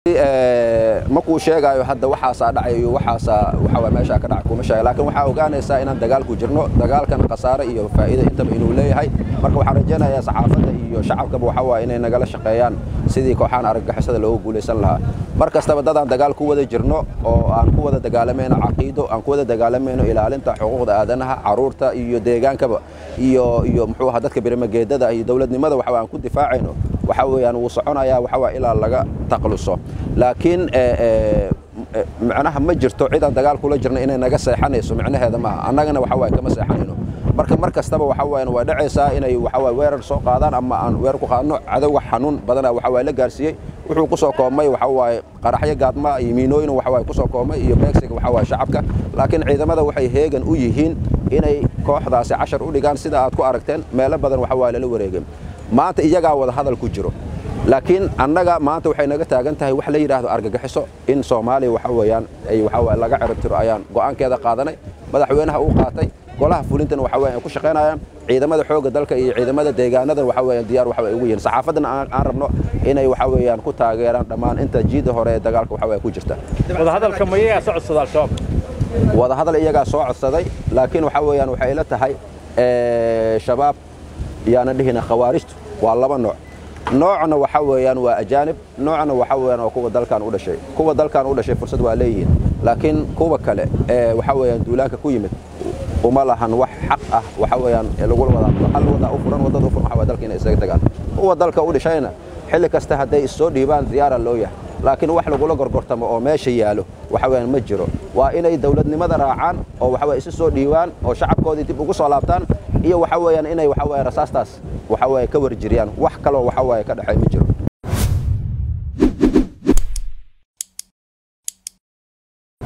ma kuu sheegaayo hadda waxaasaa dhacay iyo waxaasaa waxaa meeshaa ka dhacay kuma sheega laakiin waxaa ogaanaysaa inaan dagaalku jirno dagaalkan khasaare iyo faa'iida intaba inuu leeyahay marka waxaan rajaynayaa saxaafadda iyo shacabkaba waxaa waaye inay nagala shaqeeyaan sidii kooxaan argagixisada loogu guulaysan lahaa mar kastaba dadaan dagaal ku wada jirno oo aan ku wada dagaalamayno caqiido aan ku wada dagaalamayno ilaalinta xuquuqda aadanaha caruurta iyo deegaankaba iyo iyo muxuu ahaa dadka birimageedada iyo dowladnimada waxa aan ku difaacayno waxa weeyaan wuu soconayaa waxa waa ilaa laga taqluso laakiin macnaha ma jirto cidaan dagaal kula jirna inay naga seexanayso micnaheeda maaha annagana waxa waaye kama seexanayno marka mar kastaba waxa waayan waa dhacaysaa inay waxa waaye weerar soo qaadaan ama aan weerar ku qaadno cadowga xanuun badana waxa waaye la gaarsiiyey wuxuu ku soo koobmay waxa waaye qaraxyo gaadma iyo miinooyin waxa waaye ku soo koobmay iyo beegsiga waxa waaye shacabka laakiin ciidamada waxay heegan u yihiin inay kooxdaasi cashar u dhigaan sida aad ku aragteen meelo badan waxa waaye lala wareegay maanta iyagaa wada hadal ku jiro laakiin annaga maanta waxay naga taagan tahay wax la yidhaahdo argagixiso in soomaaliya waxa weeyaan ay waxa waaye laga ciribtiro ayaan go'aankeeda qaadanay madaxweynaha uu qaatay golaha fulintana waxa weeyaan ay ku shaqaynayaan ciidamada xoogga dalka iyo ciidamada deegaanada waxa weeyaan diyaar waxa ay ugu yihiin saxaafaddana aan rabno inay waxa weeyaan ku taageeraan dhammaan inta jiida hore ee dagaalka waxa weeye ku jirta wadahadalka ma iyagaa soo codsada al-shabaab wadahadal iyagaa soo codsaday laakiin waxa weeyaan waxay ila tahay shabaab yaana dhihina khawaarijtu waa laba nooc noocna waxa weeyaan waa ajaanib noocna waxa weeyaan waa kuwa dalkan u dhashay kuwa dalkan u dhashay fursad waa leeyihiin laakiin kuwa kale ee waxa weeyaan duulaanka ku yimid uma lahan wax xaq ah waxa weeyaan lagu wada hal wada u furan wadada u furan waxa waa dalka inay isaga tagaan kuwa dalka u dhashayna xilli kasta hadday isoo dhiibaan diyaara loo yahay laakiin wax lagula gorgortamo oo meesha yaalo waxa weeyaan ma jiro waa inay dawladnimada raacaan oo waxa weeye isu soo dhiibaan oo shacabkoodii dib ugu soo laabtaan iyo waxa weeyaan inay waxa weeye rasaastaas waxa weeye ka warjiriyaan wax kaloo waxa weeye ka dhaxay ma jiro